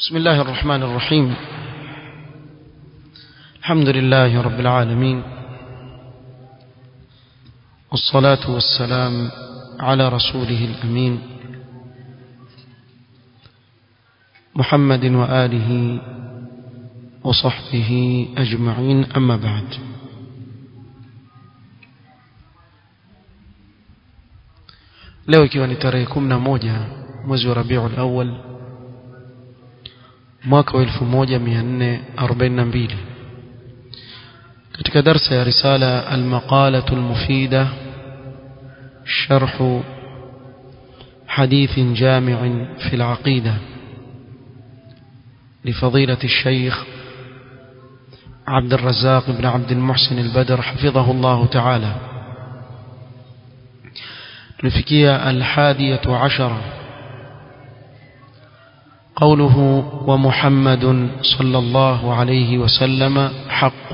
بسم الله الرحمن الرحيم الحمد لله رب العالمين والصلاة والسلام على رسوله الأمين محمد وآله وصحبه أجمعين أما بعد leo ikiwa ni tarehe 11 mwezi wa Rabiul Awwal mwaka wa 1442 katika darsa ya risala al-maqalah al-mufida sharh حديث جامع في العقيدة لفضيلة الشيخ عبد الرزاق بن عبد المحسن البدر حفظه الله تعالى نفكية الحادية عشرة قوله ومحمد صلى الله عليه وسلم حق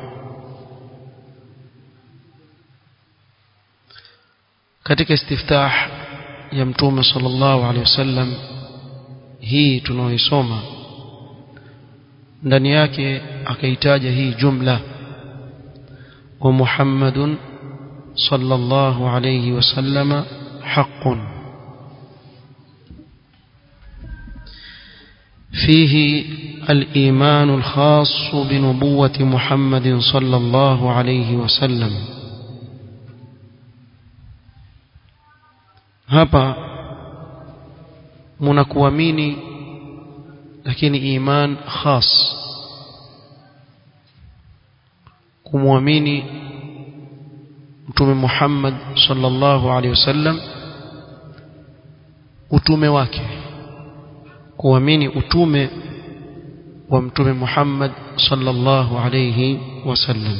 katika istiftah ya mtume sallallahu alaihi wasallam hii tunaoisoma ndani yake akaitaja hii jumla wa Muhammadun sallallahu alayhi wasallam haqqun فيه الإيمان الخاص بنبوة محمد صلى الله عليه وسلم hapa mnakuamini lakini iman khas kumwamini mtume Muhammad sallallahu alaihi wasallam utume wake kuamini utume wa mtume Muhammad sallallahu alaihi wasallam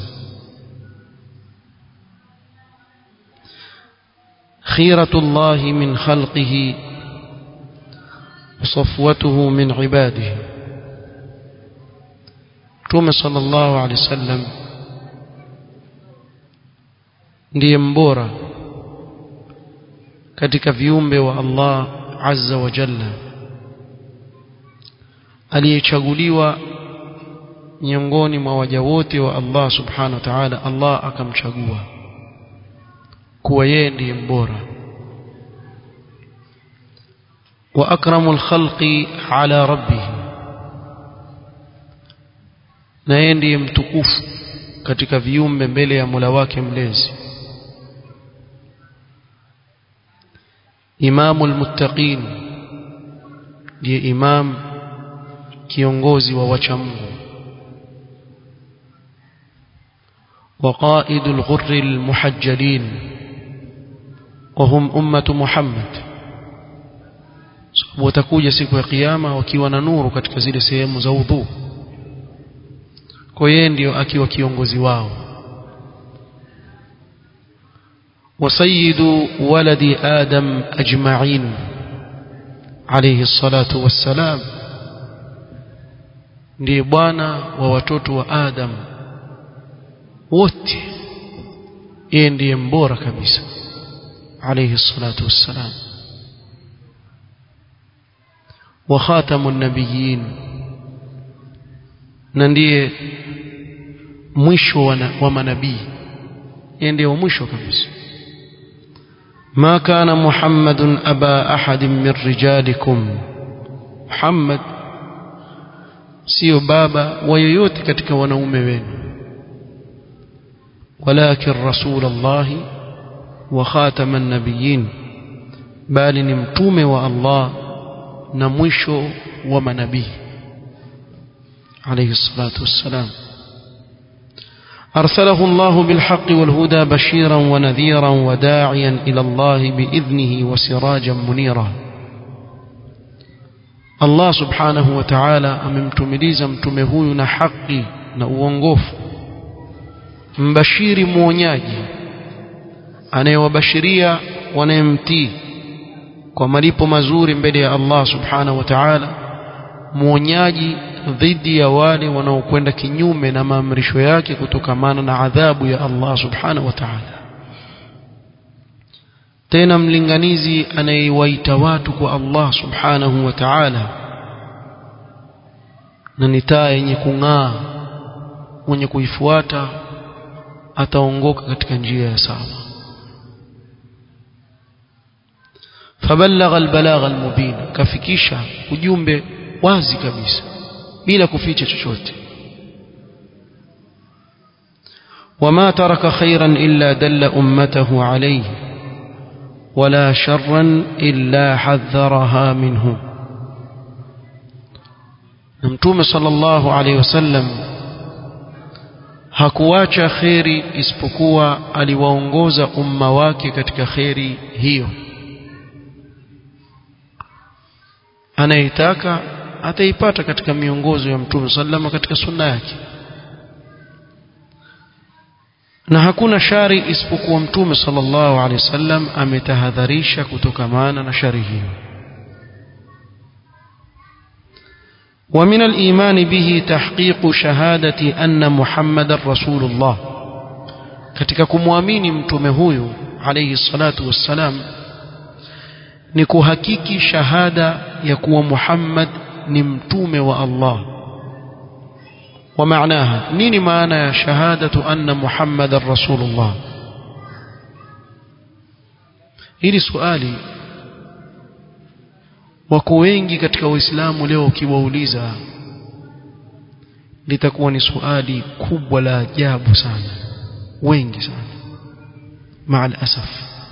خيرة الله من خلقه وصفوته من عباده توم صلى الله عليه وسلم ndiye mbora katika viumbe wa Allah azza wa jalla aliyechaguliwa miongoni mwa waja wote wa Allah subhanahu wa ta'ala Allah akamchagua kuwa yeye ndiye mbora wa akramul khalqi ala rabbih na yeye ndiye mtukufu katika viumbe mbele ya Mola wake mlezi imamul muttaqin ndiye imam kiongozi wa wacha Mungu وقائد الغر المحجلين وهم أمة محمد watakuja siku ya kiyama wakiwa na nuru katika zile sehemu za udhu kwa yeye ndio akiwa kiongozi wao وسيد ولد آدم أجمعين عليه الصلاة والسلام ndiye bwana wa watoto wa Adam wote yeye ndiye mbora kabisa عليه الصلاة والسلام وخاتم النبيين ndiye mwisho wa manabii yeye ndiye mwisho kabisa ما كان محمد أبا أحد من رجالكم محمد sio baba wa yoyote katika wanaume wenu walakin rasul Allah wa khataman nabiyyin bali ni mtume wa Allah na mwisho wa manabii alayhi salatu wassalam أرسله الله بالحق والهدى بشيرا ونذيرا وداعيا إلى الله بإذنه وسراجا منيرا Allah subhanahu wa ta'ala amemtumiliza mtume huyu na haki na uongofu mbashiri mwonyaji anayewabashiria wanayemtii kwa malipo mazuri mbele ya Allah subhanahu wa ta'ala mwonyaji dhidi ya wale wanaokwenda kinyume na maamrisho yake kutokamana na adhabu ya Allah subhanahu wa ta'ala tena mlinganizi anayewaita watu kwa Allah subhanahu wa ta'ala na ni taa yenye kung'aa mwenye kuifuata ataongoka katika njia ya sawa فبلغ البلاغ المبين كفكيشا ujumbe wazi kabisa bila kuficha chochote وما ترك خيرا إلا دل أمته عليه ولا شرا إلا حذرها منه نمتوم صلى الله عليه وسلم hakuacha kheri isipokuwa aliwaongoza umma wake katika kheri hiyo anayetaka ataipata katika miongozo ya mtume sallama katika sunna yake na hakuna shari isipokuwa mtume sallallahu alaihi wasallam ametahadharisha kutokamana na shari hiyo ومن الإيمان به تحقيق شهادة أن محمد رسول الله katika kumwamini mtume huyu alayhi salatu wassalam ni kuhakiki shahada ya kuwa Muhammad ni mtume wa Allah wa maanaha nini maana ya shahadatu anna Muhammadar rasulullah hili swali wako wengi katika waislamu leo ukiwauliza litakuwa ni swali kubwa la ajabu sana wengi sana maal asaf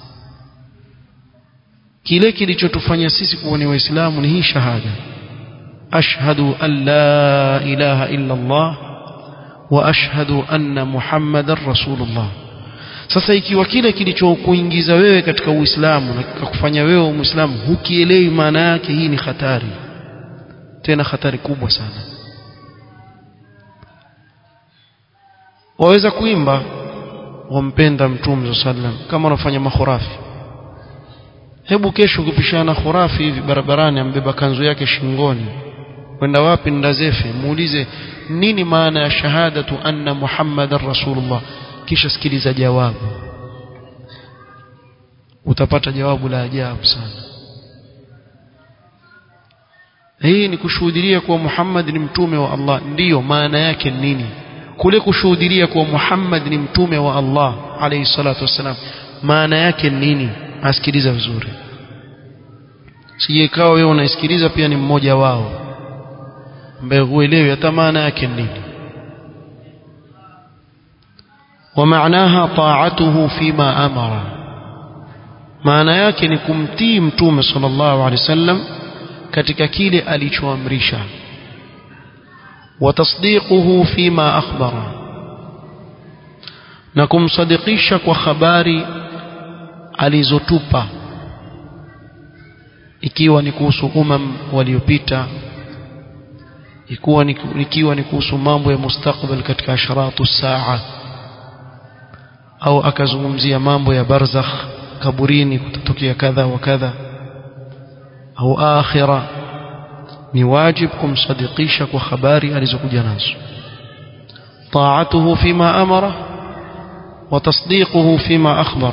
kile kilichotufanya sisi kuwa ni waislamu ni hii shahada ashhadu an la ilaha illa Allah wa ashhadu anna muhammadar rasulullah sasa ikiwa kile kilichokuingiza wewe katika uislamu na kukufanya wewe muislamu hukielewi maana yake hii ni hatari tena hatari kubwa sana waweza kuimba wampenda mtume sallam kama unafanya makhurafi hebu kesho ukipishana khurafi hivi barabarani ambeba kanzu yake shingoni kwenda wapi ndazefe muulize nini maana ya shahadatu anna muhammadar rasulullah kisha sikiliza jawabu utapata jawabu la ajabu sana hii ni kushuhudia kuwa Muhammad ni mtume wa Allah ndiyo maana yake nini kule kushuhudia kuwa Muhammad ni mtume wa Allah alayhi salatu wassalam maana yake nini asikiliza vizuri sije ikawa wewe unaisikiliza pia ni mmoja wao ambaye huelewi hata maana yake nini ومعناها طاعته فيما أمر maana yake ni kumtii mtume sallallahu alaihi wasallam katika kile alichoamrisha watasdiquhu fima akhbara na kumsadikisha kwa habari alizotupa ikiwa ni kuhusu umam waliopita ikiwa ni ikiwa ni kuhusu mambo ya mustakbal katika asharatu saa au akazungumzia mambo ya barzakh kaburini kutatokea kadha wa kadha au akhira ni wajib kumsadikisha kwa habari alizokuja nazo طاعته فيما أمره وتصديقه فيما أخبر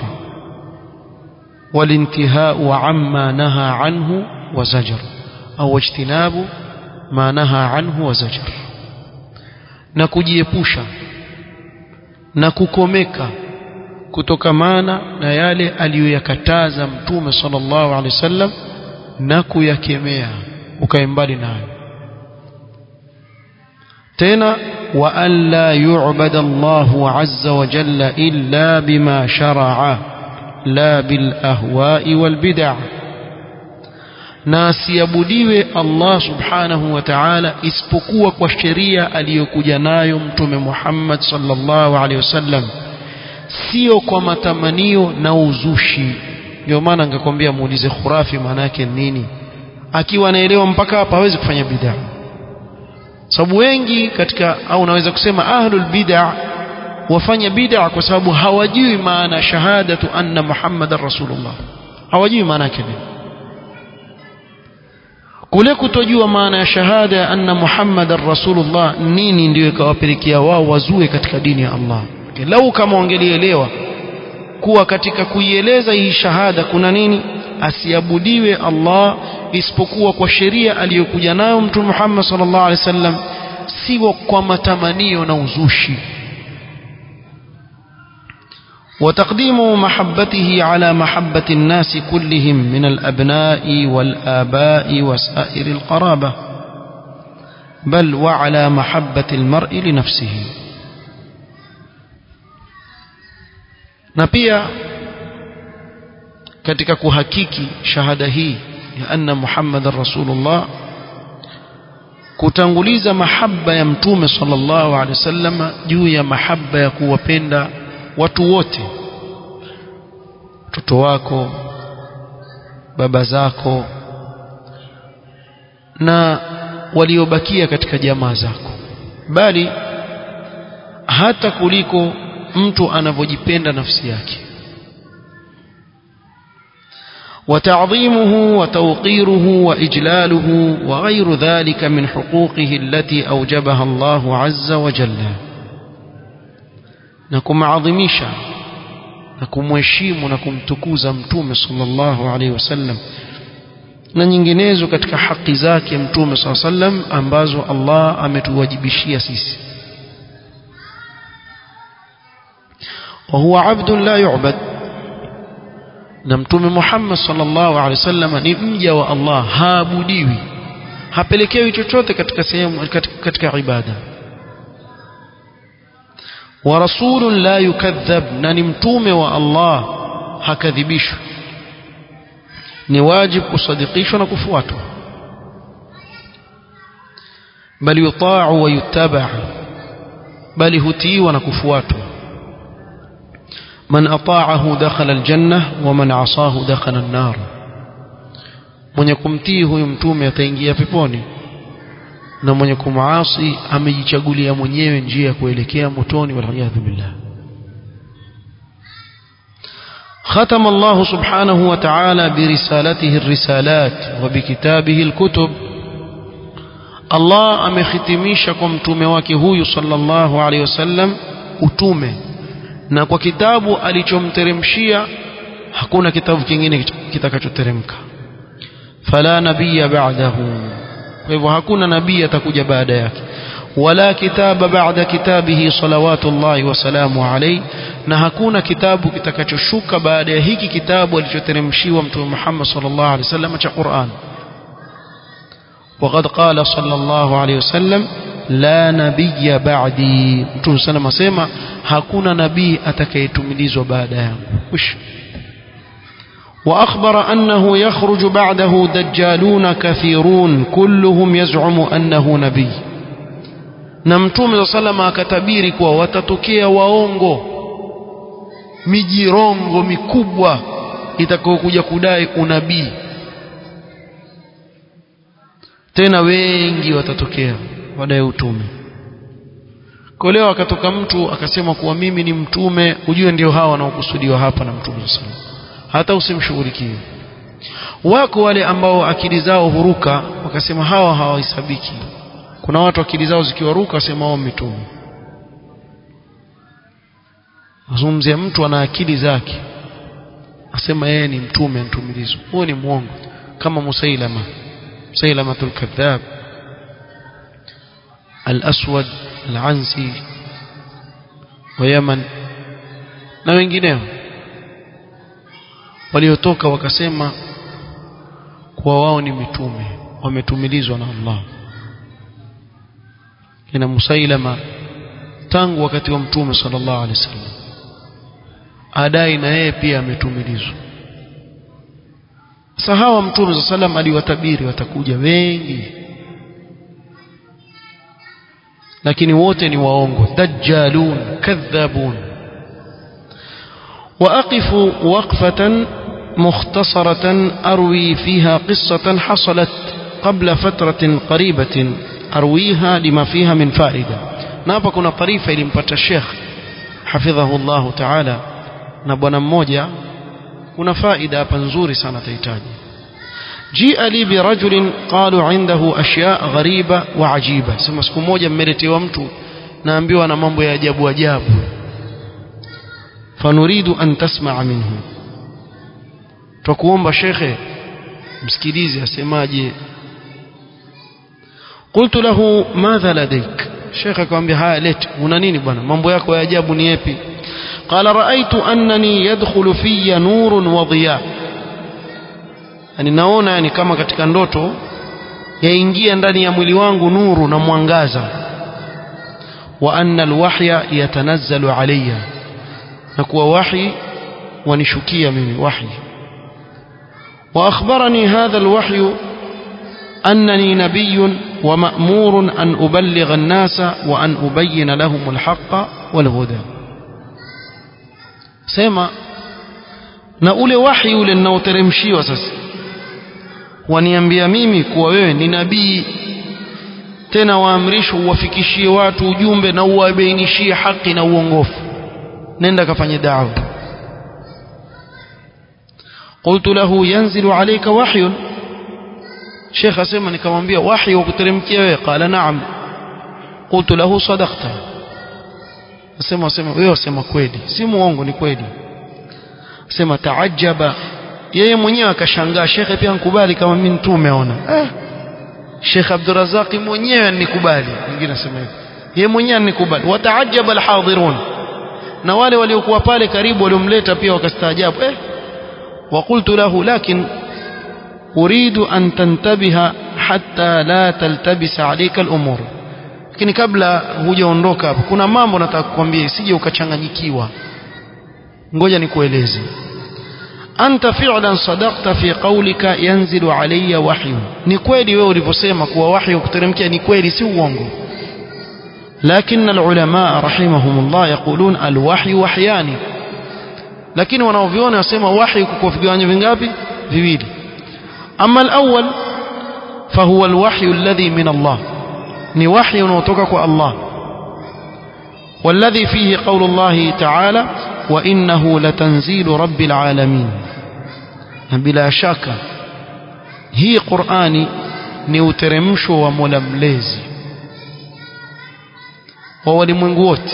والانتهاء عما نهى عنه وزجر أو اجتناب ما نهى عنه وزجر نكجيبوشا نككمeka kutokamana na yale aliyoyakataza mtume sallallahu alaihi wasallam na kuyakemea ukae mbali nayo tena wa an la yu'bada Allahu azza wa jalla illa bima shara'a la bil ahwa'i wal bid'ah na asiabudiwe Allah subhanahu wa ta'ala isipokuwa kwa sheria aliyokuja nayo mtume Muhammad sallallahu alaihi wasallam sio kwa matamanio na uzushi ndio maana ningekwambia muulize khurafi maana yake nini akiwa anaelewa mpaka hapa hawezi kufanya bid'a sababu wengi katika au naweza kusema ahlul bid'a wafanya bid'a kwa sababu hawajui maana shahadatu anna muhammadar rasulullah hawajui maana yake nini kule kutojua maana ya shahada ya anna muhammadar rasulullah nini ndio ikawapelekea wao wazue katika dini ya Allah lau kama wangelielewa kuwa katika kuieleza hii shahada kuna nini asiabudiwe Allah isipokuwa kwa sheria aliyokuja nayo mtume Muhammad sallallahu alaihi wasallam siwa kwa matamanio na uzushi وتقديم محبته على محبة الناس كلهم من الأبناء والآباء وسائر القرابة بل وعلى محبة المرء لنفسه na pia katika kuhakiki shahada hii ya anna muhammadan rasulullah kutanguliza mahaba ya mtume sallallahu alaihi wasallam juu ya mahaba ya kuwapenda watu wote watoto wako baba zako na waliobakia katika jamaa zako bali hata kuliko mtu anavyojipenda nafsi yake وتعظيمه وتوقيره وإجلاله وغير ذلك من حقوقه التي أوجبها الله عز وجل نكم عظميشا نكم وشيم نكم تكوز متوم صلى الله عليه وسلم na nyinginezo katika haki zake mtume saa sallam ambazo Allah ametuwajibishia sisi wa huwa abdun la yu'bad na mtume Muhammad sallallahu alaihi wasallam ni mja wa Allah haabudiwi hapelekewi chochote katika sehemu katika, katika ibada wa rasulun la yukadhab na ni mtume wa Allah hakadhibishwi ni wajib kusadikishwa na kufuatwa bali yuta'u wa yutaba bali hutiiwa na kufuatwa من أطاعه دخل الجنة ومن عصاه دخل النار mwenye kumtii huyu mtume ataingia peponi na mwenye kumuasi amejichagulia mwenyewe njia ya kuelekea motoni waliyadhu billah ختم الله سبحانه وتعالى برسالته الرسالات وبكتابه الكتب Allah amehitimisha kwa mtume wake huyu sallallahu alaihi wasallam utume na kwa kitabu alichomteremshia hakuna kitabu kingine kitakachoteremka fala nabiyya ba'dahu kwa hivyo hakuna nabii atakuja baada yake wala kitaba ba'da kitabihi salawatullahi wa salamu alayhi na hakuna kitabu kitakachoshuka baada ya hiki kitabu alichoteremshiwa mtume Muhammad sallallahu alaihi wasallam cha Qur'an وقد قال صلى الله عليه وسلم لا نبي بعدي mtume sana asema hakuna nabii atakayetumilizwa baada yangu mwisho وأخبر أنه يخرج بعده دجالون كثيرون كلهم يزعم أنه نبي na mtume salama akatabiri kuwa watatokea waongo mijirongo mikubwa itakayokuja kudai unabii tena wengi watatokea wadai utume kwa leo akatoka mtu akasema kuwa mimi ni mtume ujue ndio hawa wanaokusudiwa hapa na mtume sana hata usimshughulikie wako wale ambao akili zao huruka wakasema hawa hawahesabiki kuna watu akili zao zikiwaruka wasema wao mitume azungumzia mtu ana akili zake asema yeye ni mtume mtumilizo huo ni mwongo kama musailama musailamatul kadhab al-aswad al-ansi wa yaman na wengineo waliotoka wakasema kuwa wao ni mitume wametumilizwa na Allah kina Musailama tangu wakati wa mtume sallallahu alaihi wasallam adai na yeye pia ametumilizwa sasa hawa mtume sallallahu alaihi wasallam aliwatabiri watakuja wengi lakini wote ni waongo dajjalun kadhabun وأقف وقفة مختصرة أروي فيها قصة حصلت قبل فترة قريبة أرويها لما فيها من فائدة نابا كنا طريفة لمبتا الشيخ حفظه الله تعالى نبونا مmoja kuna faida hapa nzuri sana tahitaji جيء لي برجل قالوا عنده أشياء غريبة وعجيبة sema siku moja mmeletewa mtu naambiwa na mambo ya ajabu ajabu فنريد أن تسمع منه twakuomba shekhe msikilize asemaje قلت له ماذا لديك shekhe akamwambia haya lete una nini bwana mambo yako ya ajabu ni yapi qala raaitu annani yadkhulu fiyya nurun wa dhiya yani naona yani kama katika ndoto yaingia ndani ya mwili wangu nuru na mwangaza wa anna alwahya yatanazzalu alayya na kuwa wahi wanishukia mimi wahi واخبرني هذا الوحي انني نبي ومامور ان ابلغ الناس وان ابين لهم الحق والهدى سما na ule wahi ule ninaoteremshiwa sasa waniambia mimi kuwa wewe ni nabii tena waamrishwa uwafikishie watu ujumbe na uwabainishie haki na uongofu nenda kafanye dawa قلت له ينزل عليك وحي شيخ اسمع nikamwambia wahi wa kuteremkia wewe qala na'am قلت له صدقت asema asema wewe wasema kweli si muongo ni kweli sema taajaba yeye mwenyewe akashangaa shekhe pia nikubali kama mimi mtume aona eh Sheikh Abdurrazzaq mwenyewe anikubali mwingine asema hivyo yeye mwenyewe anikubali wataajaba alhadirun na wale waliokuwa pale karibu waliomleta pia wakastaajabu eh وقلت له لكن أريد أن تنتبه حتى لا تلتبس عليك الأمور lakini kabla hujaondoka hapo kuna mambo nataka kukwambia isije ukachanganyikiwa ngoja nikueleze anta fi'lan sadaqta fi qawlika yanzilu alayya wahyu ni kweli wewe ulivyosema kuwa wahyu kuteremkia ni kweli si uongo lakini alulama rahimahumullah yaqulun alwahyu wahyani lakini wanaoviona wasema wahi kwa vigawanyo vingapi viwili ama alawwal fahuwa alwahyu alladhi min Allah ni wahi unaotoka kwa Allah والذي فيه قول الله تعالى وإنه لتنزيل رب العالمين بلا شك هي قرآني نيوترمشو وململزي وهو لمنقوت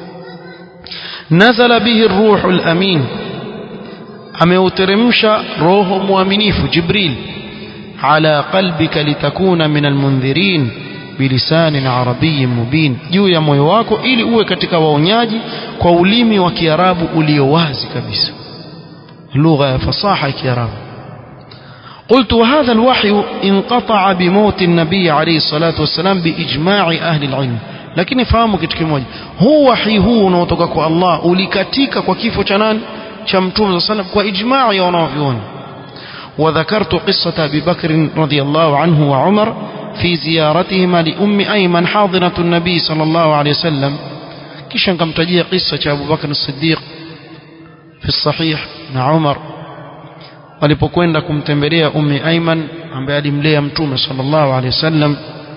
نزل به الروح الأمين ameuteremsha roho mwaminifu jibril ala qalbika litakuna min almundhirin bilisanin arabiyin mubin juu ya moyo wako ili uwe katika waonyaji kwa ulimi wa kiarabu ulio wazi kabisa lugha ya fasaha ya kiarabu قلت وهذا الوحي انقطع بموت النبي عليه الصلاة والسلام بإجماع أهل العلم lakini fahamu kitu kimoja huu wahi huu unaotoka kwa Allah ulikatika kwa kifo cha nani cha mtume sallam kwa ijmaa ya wanavyuoni وذكرت قصة أبي بكر رضي الله عنه وعمر في زيارتهما لأم أيمن حاضنة النبي صلى الله عليه وسلم كيشان كم تجي قصة أبو بكر الصديق في الصحيح مع عمر walipokwenda kumtembelea ummi Aiman ambaye alimlea mtume sallallahu alaihi wasallam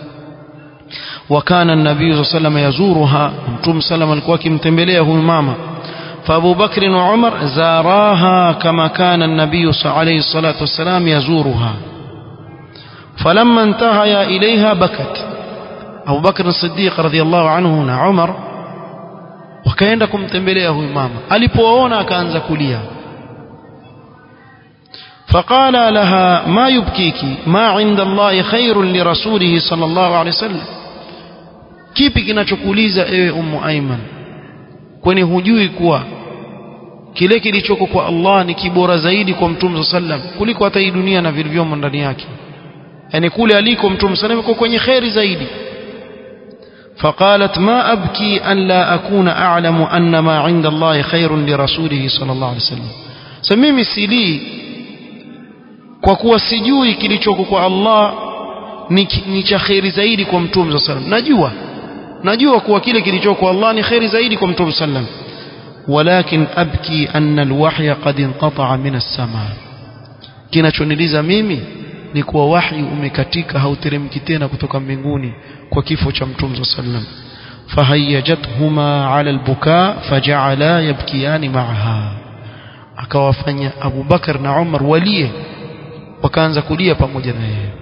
وكان النبي صلى الله عليه وسلم يزورها متوم سلم alikuwa akimtembelea huyu mama فابو بكر وعمر زاراها كما كان النبي عليه الصلاه والسلام يزورها فلما انتهيا اليها بكت ابو بكر الصديق رضي الله عنه na Umar wakaenda kumtembelea huyu mama alipoona akaanza kulia فقال لها ما يبكيك ما عند الله خير لرسوله صلى الله عليه وسلم kipi kinachokuuliza ewe ummu aiman kwani hujui kuwa kile kilichoko kwa Allah ni kibora zaidi kwa mtume sallam kuliko hata hii dunia na vilivyomo ndani yake yani kule aliko mtume sallam yuko kwenye khairi zaidi فقالت ما أبكي أن لا أكون أعلم أن ما عند الله خير لرسوله صلى الله عليه وسلم سميمي سيلي kwa kuwa sijui kilichoko kwa Allah ni, ni cha kheri zaidi kwa mtume sallam najua najua kuwa kile kilichoko kwa Allah ni kheri zaidi kwa mtume sallam walakin abki anna alwahya qad inqata'a min as-sama kinachoniliza mimi ni kuwa wahi umekatika hauteremki tena kutoka mbinguni kwa kifo cha mtume sallam fahayyajatuhuma ala albuka faja'ala yabkiyani ma'aha akawafanya Abu Bakar na Umar walie wakaanza kulia pamoja na yeye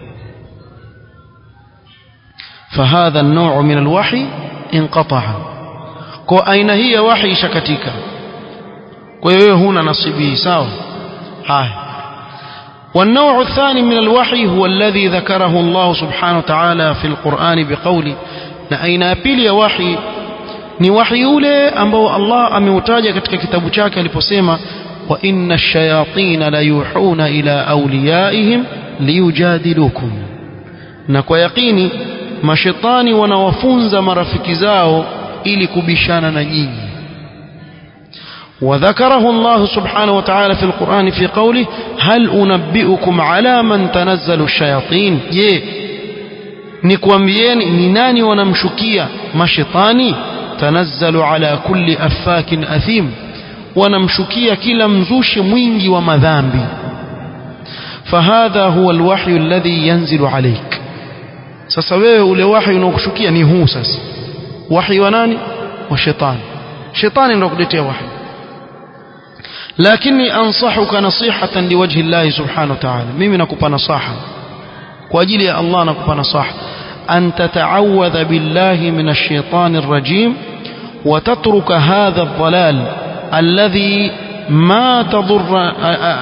فهذا النوع من الوحي انقطع kwa aina hii ya wahi ishakatika kwa hiyo huna nasibi sawa haya والنوع الثاني من الوحي هو الذي ذكره الله سبحانه وتعالى في القرآن بقوله na aina ya pili ya wahi ni wahi ule ambao Allah ameutaja katika kitabu chake aliposema wa inna ash-shayatin la yuhuna ila awliyaihim liyujadilukum na kwa yakini mashetani wanawafunza marafiki zao ili kubishana na nyinyi وذكره الله سبحانه وتعالى في القرآن في قوله هل أنبئكم على من تنزل الشياطين يه نكوامبيين نناني ونمشكية مشطاني تنزل على كل أفاك أثيم ونمشكية كلا مزوش mwingi ومذامبي فهذا هو الوحي الذي ينزل عليك sasa wewe ule wahi unaokushukia ni huu sasa wahi wa nani wa shetani shetani ndio kuletea wahi lakini ansahuka nasihatan liwajhi Allah subhanahu wa ta'ala mimi nakupa nasaha kwa ajili ya Allah nakupa nasaha an tata'awadha billahi minash shaitani rajim wa tatruka hadha ad-dhalal alladhi ma tadurra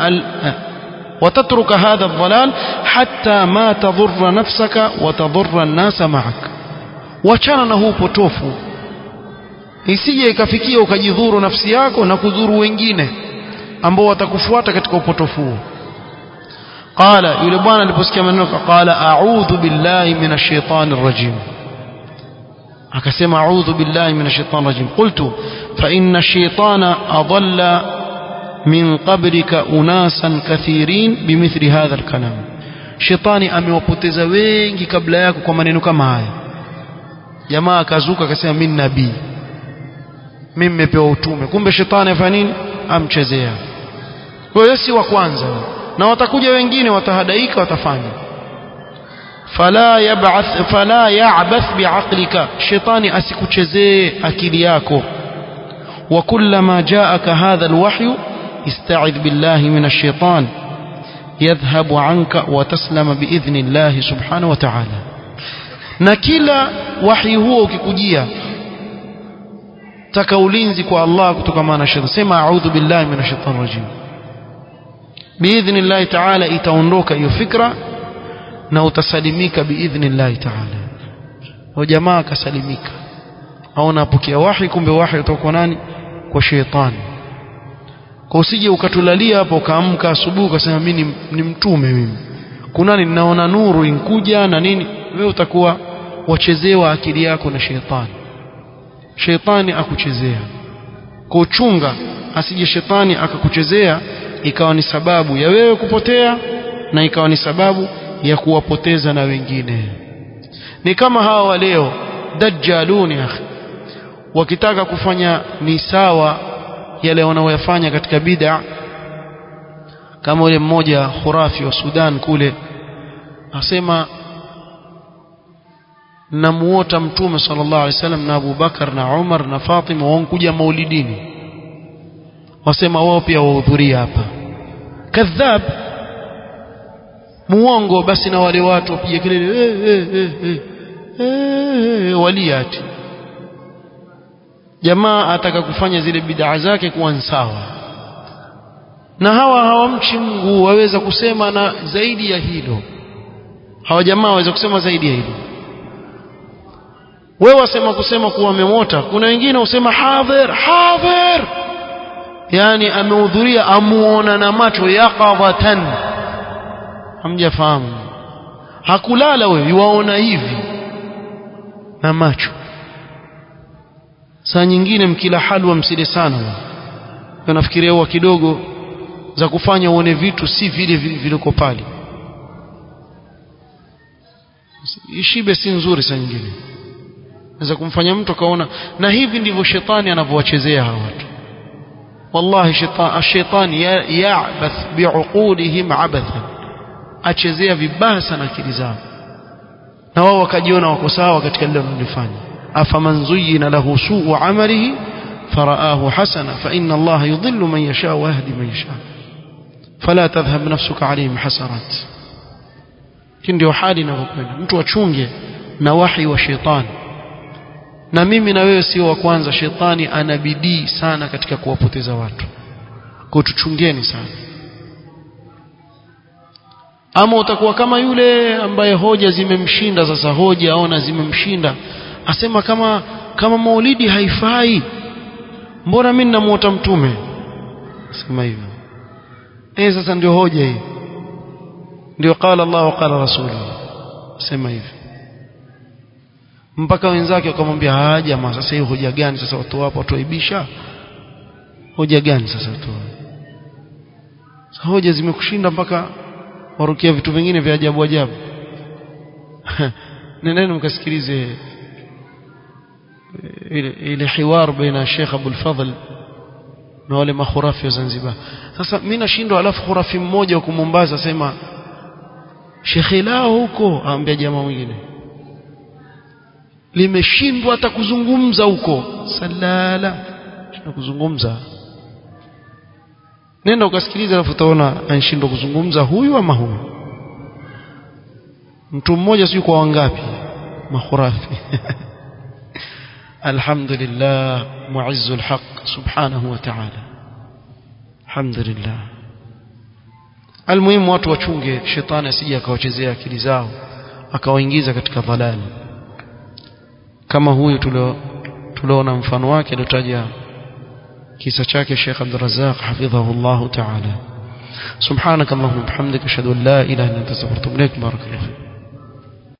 وتترك هذا الضلال حتى ما تضر نفسك وتضر الناس معك wachana na huu potofu isije ikafikia ukajidhuru nafsi yako na kudhuru wengine ambao watakufuata katika upotofu huo qala yule bwana aliposikia maneno qala a'udhu billahi minash shaitani rajim akasema a'udhu billahi minash shaitani rajim qultu fa inna ash-shaytana adalla min qabrika unasan kathirin bimithli hadha al-kalam shetani amewapoteza wengi kabla yako kwa maneno kama haya jamaa akazuka akasema mimi nabii mimi nimepewa utume kumbe shetani afanya nini amchezea kwa hiyo si wa kwanza na watakuja wengine watahadaika watafanya fala yab'ath fala ya'bath bi'aqlika shetani asikuchezee akili yako wa kullama ja'aka hadha alwahyu استعذ بالله من الشيطان يذهب عنك وتسلم بإذن الله سبحانه وتعالى na kila wahi huo ukikujia taka ulinzi kwa Allah kutokana na shetani sema a'udhu billahi minash shaitani rajim biidhnillah ta'ala itaondoka hiyo fikra na utasalimika biidhnillah ta'ala wa jamaa akasalimika aona apokea wahi kumbe wahi kutoka kwa nani kwa shetani kwa usije ukatulalia hapo ukaamka asubuhi ukasema mimi ni mtume mimi kunani ninaona nuru inkuja na nini wewe utakuwa wachezewa akili yako na shetani shetani akuchezea kwa uchunga asije shetani akakuchezea ikawa ni sababu ya wewe kupotea na ikawa ni sababu ya kuwapoteza na wengine ni kama hawa wa leo dajjaluni akhi wakitaka kufanya ni sawa yale wanaoyafanya katika bid'a kama yule mmoja khurafi wa Sudan kule asema namuota mtume sallallahu alaihi wasallam na Abu Bakar na Umar na Fatima wankuja maulidini wasema wao pia wahudhuria hapa kadhab muongo basi na wale watu wapige kelele eh, eh, eh, eh, eh, waliati jamaa ataka kufanya zile bid'a zake kuwa sawa na hawa hawamchi Mungu waweza kusema na zaidi ya hilo hawa jamaa waweza kusema zaidi ya hilo wewe wasema kusema kuwa amemota kuna wengine usema hadhir hadhir yani amehudhuria amuona na macho yaqadhatan hamjafahamu hakulala wewe yuwaona hivi na macho saa nyingine mkila halwa msile sana nafikiria huwa kidogo za kufanya uone vitu si vile viliko pale ishibe si nzuri saa nyingine naweza kumfanya mtu akaona na hivi ndivyo shetani anavyowachezea hawa watu wallahi shetani ya'bath bi'uqudihim abathan achezea vibaya sana akili zao na wao wakajiona wako sawa katika lile wanalofanya afaman zuyyina lahu su'u 'amalihi faraahu hasana fa inna Allah yudhillu man yasha wa yahdi man yasha fala tadhhab nafsuka 'alayhim hasarat ndio hali inavyokwenda mtu achunge na wahi wa shetani na mimi na wewe sio wa kwanza shetani ana bidii sana katika kuwapoteza watu kwa tuchungeni sana ama utakuwa kama yule ambaye hoja zimemshinda sasa hoja aona zimemshinda asema kama kama maulidi haifai mbona mimi namuota mtume asema hivyo eh sasa ndio hoja hii ndio qala Allah wa qala rasuluhu asema hivyo mpaka wenzake wakamwambia ah jamaa sasa hiyo hoja gani sasa watu wapo watuaibisha hoja gani sasa watu hoja zimekushinda mpaka warukia vitu vingine vya ajabu ajabu nendeni mkasikilize ile ile hiwar baina Sheikh Abdul Fadhl na wale makhurafi wa Zanzibar sasa mimi nashindwa alafu khurafi mmoja huko Mombasa asema shekhe lao huko aambia jamaa mwingine limeshindwa hata kuzungumza huko salala shindwa kuzungumza nenda ukasikiliza alafu utaona anashindwa kuzungumza huyu ama huyu mtu mmoja sio kwa wangapi makhurafi alhamdulillah muizzu alhaq subhanahu wa ta'ala alhamdulillah almuhimu watu wachunge shetani asije akawachezea akili zao akawaingiza katika dhalali kama huyu tulio tuliona mfano wake aliotaja kisa chake Sheikh Abdul Razzaq hafidhahu Allah ta'ala subhanakallahumma bihamdika ashhadu an la ilaha illa anta astaghfiruka wa atubu ilaik barakallahu